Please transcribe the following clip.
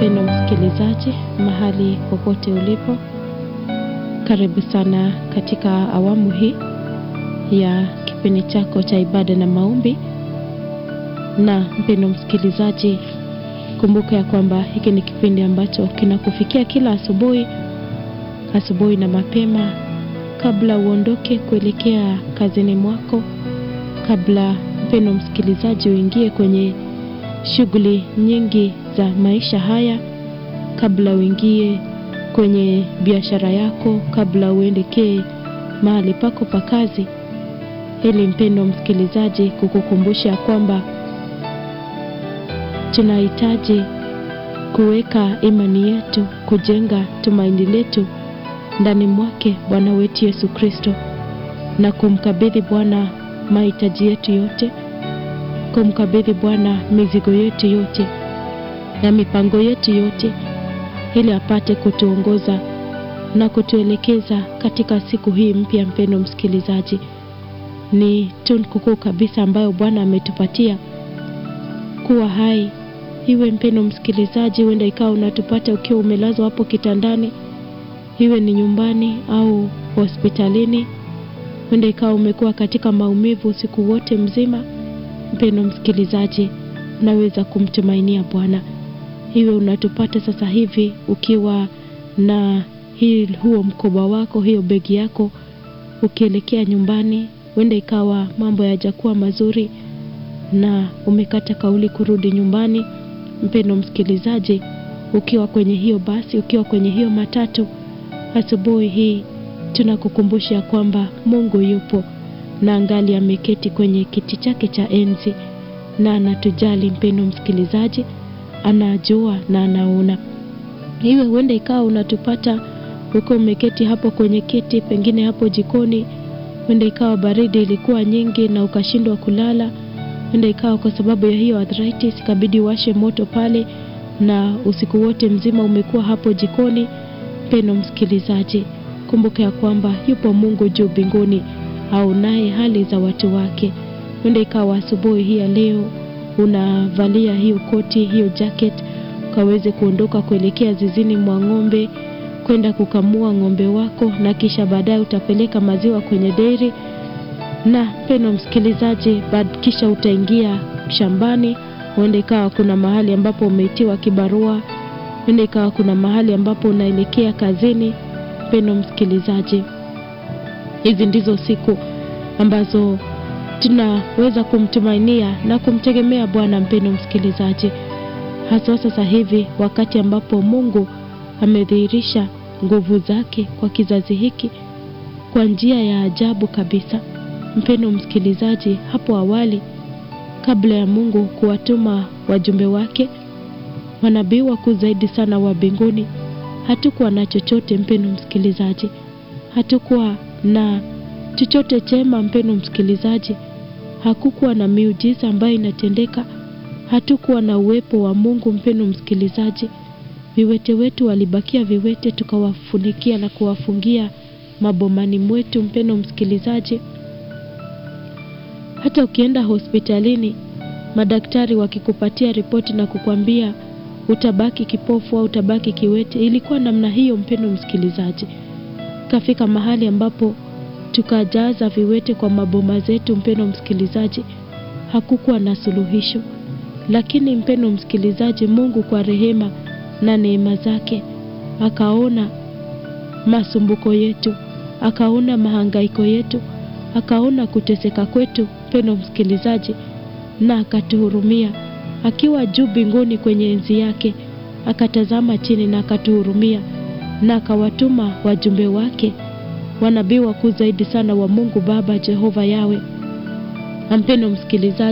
mpendo msikilizaji, mahali popote ulipo, karibu sana katika awamu hii ya kipindi chako cha ibada na maombi. Na mpendo msikilizaji, kumbuka ya kwamba hiki ni kipindi ambacho kinakufikia kila asubuhi, asubuhi na mapema, kabla uondoke kuelekea kazini mwako, kabla mpendo msikilizaji uingie kwenye shughuli nyingi za maisha haya, kabla uingie kwenye biashara yako, kabla uendekee mahali pako pa kazi, ili mpendo msikilizaji kukukumbusha kwamba tunahitaji kuweka imani yetu, kujenga tumaini letu ndani mwake Bwana wetu Yesu Kristo, na kumkabidhi Bwana mahitaji yetu yote kumkabidhi Bwana mizigo yetu yote na mipango yetu yote, ili apate kutuongoza na kutuelekeza katika siku hii mpya. Mpendo msikilizaji, ni tunkukuu kabisa ambayo Bwana ametupatia kuwa hai. Iwe mpendo msikilizaji, huenda ikawa unatupata ukiwa umelazwa hapo kitandani, iwe ni nyumbani au hospitalini, huenda ikawa umekuwa katika maumivu usiku wote mzima Mpendo msikilizaji, unaweza kumtumainia Bwana. Iwe unatupata sasa hivi ukiwa na hii huo mkoba wako, hiyo begi yako, ukielekea nyumbani, huenda ikawa mambo yajakuwa mazuri na umekata kauli kurudi nyumbani. Mpendo msikilizaji, ukiwa kwenye hiyo basi, ukiwa kwenye hiyo matatu, asubuhi hii tunakukumbusha kwamba Mungu yupo na angali ameketi kwenye kiti chake cha enzi na anatujali. Mpendo msikilizaji, anajua na anaona. Iwe huenda ikawa unatupata uko umeketi hapo kwenye kiti, pengine hapo jikoni, huenda ikawa baridi ilikuwa nyingi na ukashindwa kulala, huenda ikawa kwa sababu ya hiyo arthritis ikabidi washe moto pale na usiku wote mzima umekuwa hapo jikoni. Mpendo msikilizaji, kumbuka ya kwamba yupo Mungu juu mbinguni aonaye hali za watu wake. Huenda ikawa asubuhi hii ya leo unavalia hiyo koti, hiyo jacket, ukaweze kuondoka kuelekea zizini mwa ng'ombe kwenda kukamua ng'ombe wako, na kisha baadaye utapeleka maziwa kwenye dairy, na mpendo msikilizaji, kisha utaingia shambani. Huenda ikawa kuna mahali ambapo umeitiwa kibarua, huenda ikawa kuna mahali ambapo unaelekea kazini. Mpendo msikilizaji Hizi ndizo siku ambazo tunaweza kumtumainia na kumtegemea Bwana. Mpendo msikilizaji, haswa sasa hivi wakati ambapo Mungu amedhihirisha nguvu zake kwa kizazi hiki kwa njia ya ajabu kabisa. Mpendo msikilizaji, hapo awali kabla ya Mungu kuwatuma wajumbe wake manabii wakuu zaidi sana wa mbinguni, hatukuwa na chochote. Mpendo msikilizaji, hatukuwa na chochote chema. Mpendo msikilizaji, hakukuwa na miujiza ambayo inatendeka, hatukuwa na uwepo wa Mungu. Mpendo msikilizaji, viwete wetu walibakia viwete, tukawafunikia na kuwafungia mabomani mwetu. Mpendo msikilizaji, hata ukienda hospitalini, madaktari wakikupatia ripoti na kukwambia utabaki kipofu au utabaki kiwete, ilikuwa namna hiyo. Mpendo msikilizaji kafika mahali ambapo tukajaza viwete kwa maboma zetu. Mpendo msikilizaji, hakukuwa na suluhisho, lakini mpendo msikilizaji, Mungu kwa rehema na neema zake akaona masumbuko yetu, akaona mahangaiko yetu, akaona kuteseka kwetu, mpendo msikilizaji, na akatuhurumia. Akiwa juu mbinguni kwenye enzi yake, akatazama chini na akatuhurumia na akawatuma wajumbe wake wanabii wakuu zaidi sana wa Mungu Baba Jehova Yawe. Mpendo msikilizaji